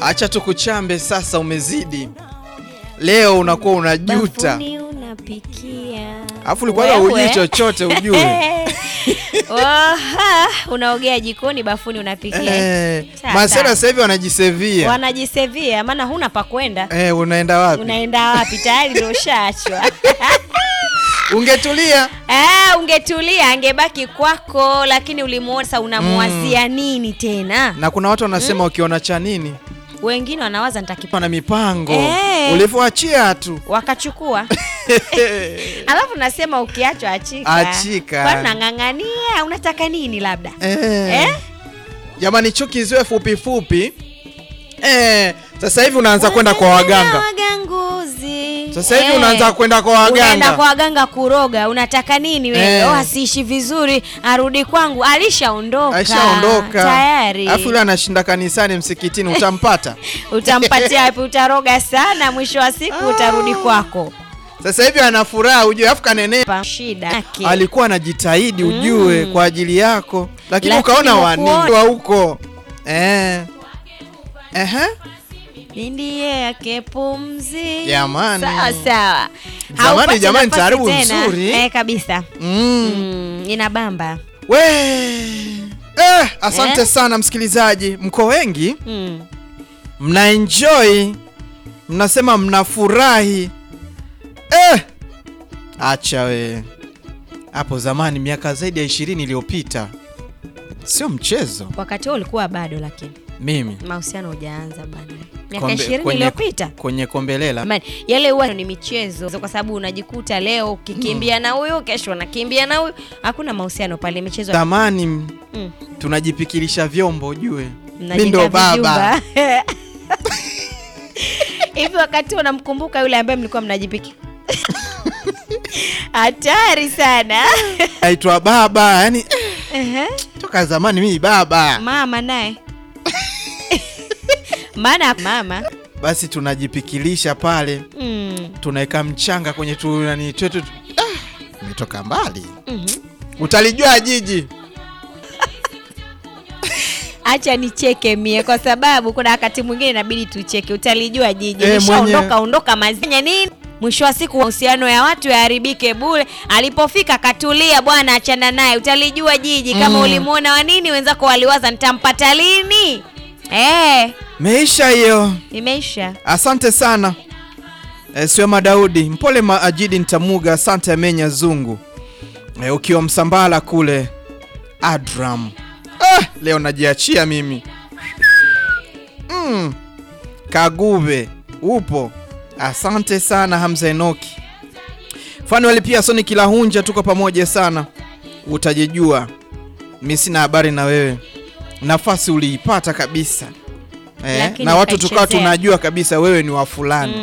Acha tukuchambe sasa, umezidi leo, unakuwa unajuta, Bafuni unapikia. alafu ulikuwa Wewe. hujui chochote ujue. Oha, unaogea jikoni, bafuni unapikia. Eh, Sasa. masera sasa hivi wanajisevia. Wanajisevia maana huna pa kwenda. Eh, unaenda wapi? Unaenda wapi? Tayari ndio ushaachwa. Ungetulia. Ah, ungetulia angebaki kwako, lakini ulimuona sasa, unamwazia nini tena? Na kuna watu wanasema ukiona cha nini Wengine wanawaza nitakipa, na mipango Eh. ulivyoachia tu wakachukua alafu nasema ukiachwa achika, Achika. kwani nang'ang'ania? Unataka nini labda Eh. Eh? Jamani, chuki ziwe fupi fupi. Eh, sasa hivi unaanza kwenda kwa waganga. waganguzi. Sasa hivi unaanza kwenda kwa waganga. Unaenda kwa waganga kuroga. Unataka nini wewe? Eh. Oh, asiishi vizuri, arudi kwangu. Alishaondoka Aishaondoka. tayari. Alafu yule anashinda kanisani msikitini utampata. Utampatia wapi? Utaroga sana, mwisho wa siku utarudi kwako. Sasa hivi ana furaha ujue, alafu kanene Pa shida yake. alikuwa anajitahidi ujue kwa ajili yako, lakini Lakini ukaona wani hukuona. wa huko eh. Ehe. ndiye yake pumzi. Jamani. Sawa sawa. Jamani, Haupati jamani, nafasi taaribu tena. nzuri. Eh, kabisa. Mm. Mm, inabamba. We eh, asante Eh? sana msikilizaji, mko wengi Mm. mna enjoy, mnasema mnafurahi eh. Acha we hapo zamani, miaka zaidi ya ishirini iliyopita, sio mchezo. Wakati huo ulikuwa bado, lakini Mimi mahusiano hujaanza bado. Miaka Kombe- ishirini kwenye- iliyopita kwenye kombelela Jamani, yale huwa ni michezo, kwa sababu unajikuta leo ukikimbia na huyu, kesho unakimbia na huyu. Hakuna mahusiano pale, michezo zamani Mm. tunajipikilisha vyombo ujue, mi Mnajenga ndo baba vijumba. hivi. Wakati unamkumbuka yule ambaye mlikuwa mnajipiki hatari sana naitwa baba, yani Ehe. toka zamani mimi baba. mama naye maana mama Basi tunajipikilisha pale mm. tunaweka mchanga kwenye tu nani twetu ah, umetoka mbali mhm. utalijua jiji Acha nicheke mie kwa sababu kuna wakati mwingine inabidi tucheke. Utalijua jiji Eh, nishaondoka mwenye- ondoka mazenya nini, mwisho wa siku mahusiano ya watu yaharibike bure. Alipofika katulia, bwana, achana naye. Utalijua jiji kama Mm. ulimwona wa nini, wenzako waliwaza nitampata lini. Eh, meisha hiyo imeisha. asante sana e, siwema daudi mpole maajidi ntamuga asante amenya zungu e, ukiwa msambala kule adram ah, leo najiachia mimi mm. kagube upo asante sana hamza enoki fanueli pia soni kilahunja tuko pamoja sana utajijua mi sina habari na wewe nafasi uliipata kabisa eh, Lakini na watu tukawa ukaichezea. tunajua kabisa wewe ni wa fulani